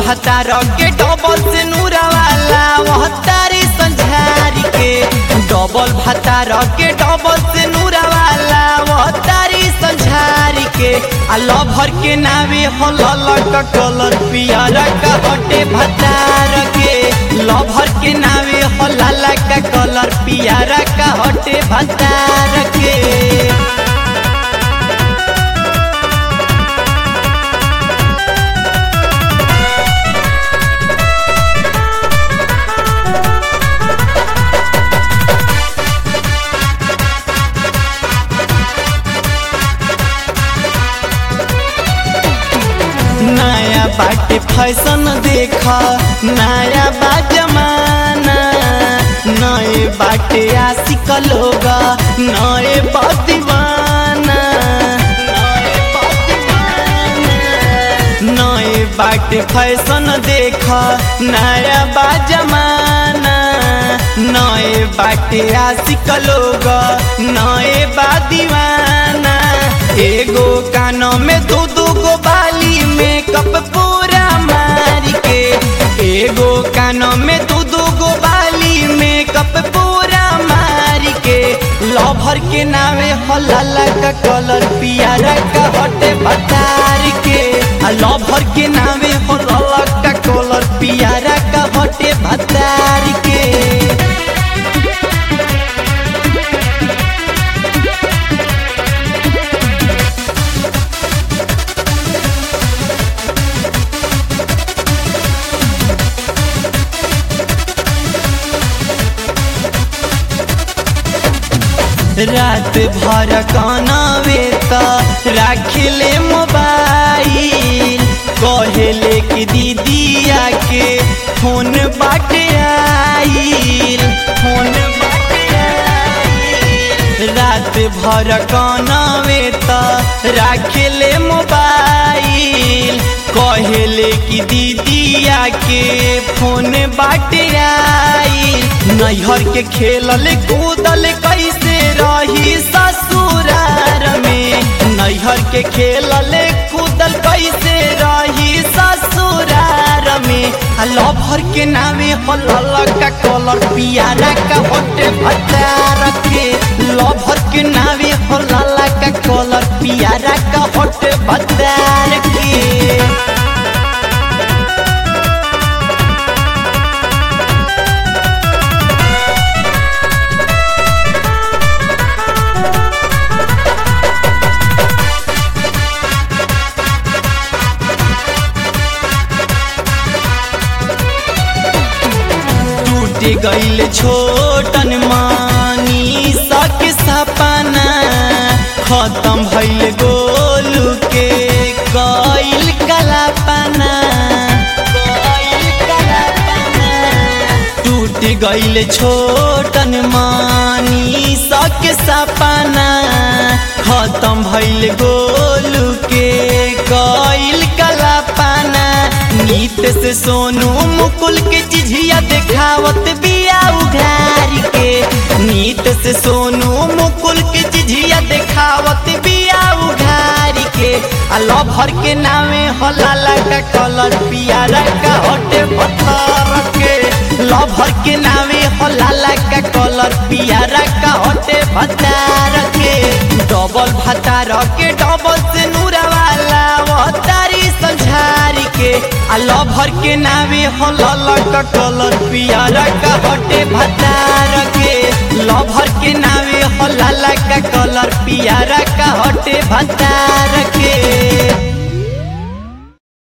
भतार के डबल से नूरा वाला वह तारी संझारी के डबल भतार के डबल से नूरा वाला वह तारी संझारी के आ लभर के नावे हो ललक कलर पियर का हटे भतार के लभर के नावे हो लाला का कलर पियर का हटे भतार के नया बाटे फैशन देखा नया बा जमाना नए बाटे आशिक लोग नए बा दीवाना नए बा दीवाना। नए बाटे फैशन देखा नया बा जमाना नए बाटे आशिक लोग नए बा दीवाना एगो कानों में दो दो गो बाली मेकअप पूरा मार के एगो कानों में दो दो गो बाली मेकअप पूरा मार के लभर के नावे हलाला का कलर पियारा का हटे बतार के आ लभर के नावे हलाला का कलर पियारा का हटे बतार के रात भर कानावे त राखिले मोबाइल कहेले कि दीदिया के फोन बाटे आइल फोन बाटे आइल रात भर कानावे त राखिले मोबाइल कहेले कि दीदिया के फोन बाटे आइल नैहर के खेलल कूदल कैसे रही ससुरार में नैहर के खेलल कूदल कैसे रही ससुरार में आ लभर के नामे हलल का कलर पियारा का होटे भतार के लभर के नामे हलल का कलर पियारा का होटे भतार के टूट गईल छोटन मानी सक सपना खत्म भइल गोलू के गईल कलापना टूट गईल छोटन मानी सक सपना खत्म भइल गोलू के गईल कलापना नीत से सोनू मुकुल के चिझिया देखावत बिया उघार के नीत से सोनू मुकुल के चिझिया देखावत बिया उघार के आ लभर के नामे हलाला का कलर पियारा का हटे पत्थर के लभर के नामे हलाला का कलर पियारा का हटे भतार के डबल भतार के डबल से नूरा वाला वो तारी संझारी के आ लभर के नावे हलल का कलर पियारा का हटे भतार के लभर के नावे हलल का कलर पियारा का हटे भतार के